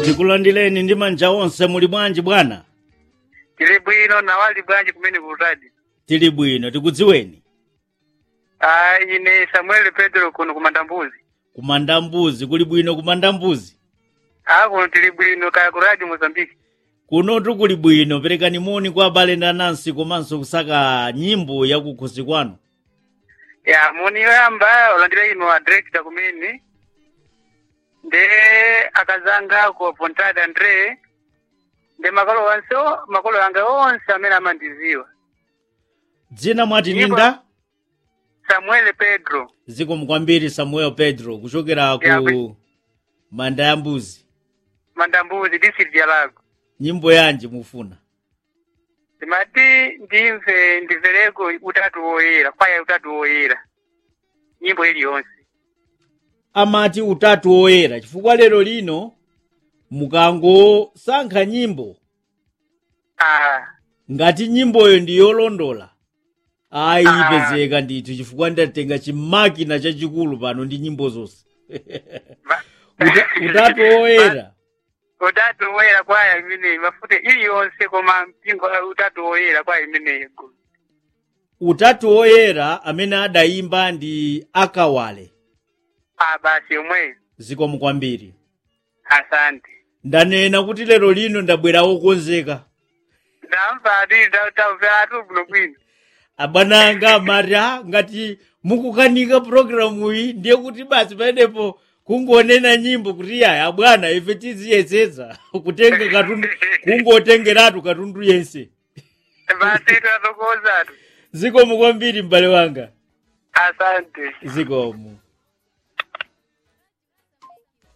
tikulandireni ndi manja onse muli bwanji bwana tili bwino nawali bwanji kumene kutadi tili bwino tikudziweni ah ine samuel pedro kuno kumanda mbuzi kumanda mbuzi kuli bwino kumanda mbuzi ah kuno tili bwino kaya ku radio mozambique kunotu kuli bwino perekani moni kwa abale ndi anansi komanso kusaka nyimbo yakukhosi kwanu ya moni yoyamba olandira ino a director kumene nde akazanga ku pontade andre nde makolo onse makolo anga onse amene amandiziwa dzina mwati Nyimbo- ninda samuel pedro zikomo kwambiri samuel pedro kuchokera Ya, ku bwi- manda ya mbuzi mandambuzi district ya lago nyimbo yanji mufuna ndimati ndimve ndimvereko utatu woyera kwaya utatu woyera nyimbo iliyonse amati utatu woyera chifukwa lero lino mukangosankha nyimbo ah ngati nyimboyo ndi yolondola ayi Ah. ipezeka ndithu chifukwa ndatenga chimakina chachikulu pano ndi nyimbo zonse va- Uta- utatu woyera utatu woyera kwaya imeneyi mafute iliyonse koma mpingo wa utatu woyera kwaya imeneyi utatu woyera amene adayimba ndi akawale ah basi yomweyo zikomo kwambiri asante ndanena kuti lero lino ndabwera wokonzeka ndamva ati tamveratu bwino bwino abwana anga amati "Ah, ngati mukukanika programu iyi ndiye kuti basi pamenepo kungonena nyimbo kuti yaya abwana ife tiziyesetsa kutenga katundu kungotengeratu katundu yense basi tatokozatu zikomo kwambiri m'bale wanga asante zikomo